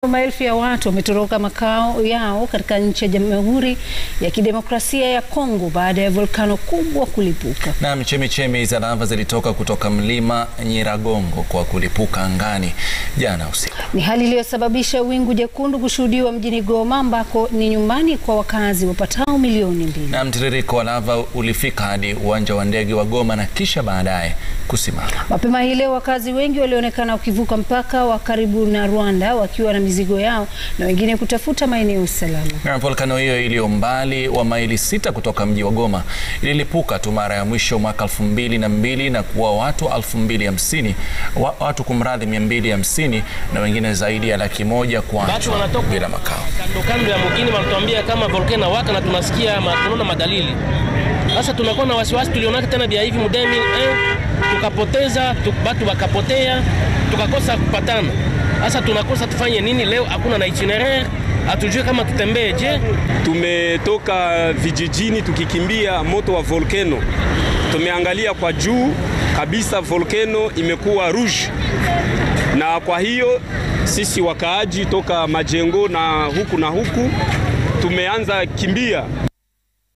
Maelfu ya watu wametoroka makao yao katika nchi ya Jamhuri ya Kidemokrasia ya Kongo baada ya volkano kubwa kulipuka. Naam, chemichemi za lava zilitoka kutoka mlima Nyiragongo kwa kulipuka angani jana usiku. Ni hali iliyosababisha wingu jekundu kushuhudiwa mjini Goma ambako ni nyumbani kwa wakazi wapatao milioni mbili. Na mtiririko wa lava ulifika hadi uwanja wa ndege wa Goma na kisha baadaye kusimama. Mapema hii leo wakazi wengi walionekana wakivuka mpaka wa karibu na Rwanda wakiwa na mizigo yao na wengine kutafuta maeneo salama. Na volkano hiyo iliyo mbali wa maili sita kutoka mji wa Goma ililipuka tu mara ya mwisho mwaka elfu mbili na mbili na kuwa watu elfu mbili hamsini wa, watu kumradhi mia mbili hamsini na wengine zaidi ya laki moja kuachwa bila makao. Kando kando ya mgini wanatuambia kama volkano waka na tunasikia ma, tunaona madalili. Sasa tunakuwa na wasiwasi, tulionaka tena vya hivi mudemi eh, tukapoteza tuk, batu wakapotea tukakosa kupatana. Sasa tunakosa tufanye nini leo? Hakuna na itinerary, hatujui kama tutembee. Je, tumetoka vijijini tukikimbia moto wa volkano, tumeangalia kwa juu kabisa, volkano imekuwa rouge, na kwa hiyo sisi wakaaji toka majengo na huku na huku tumeanza kimbia.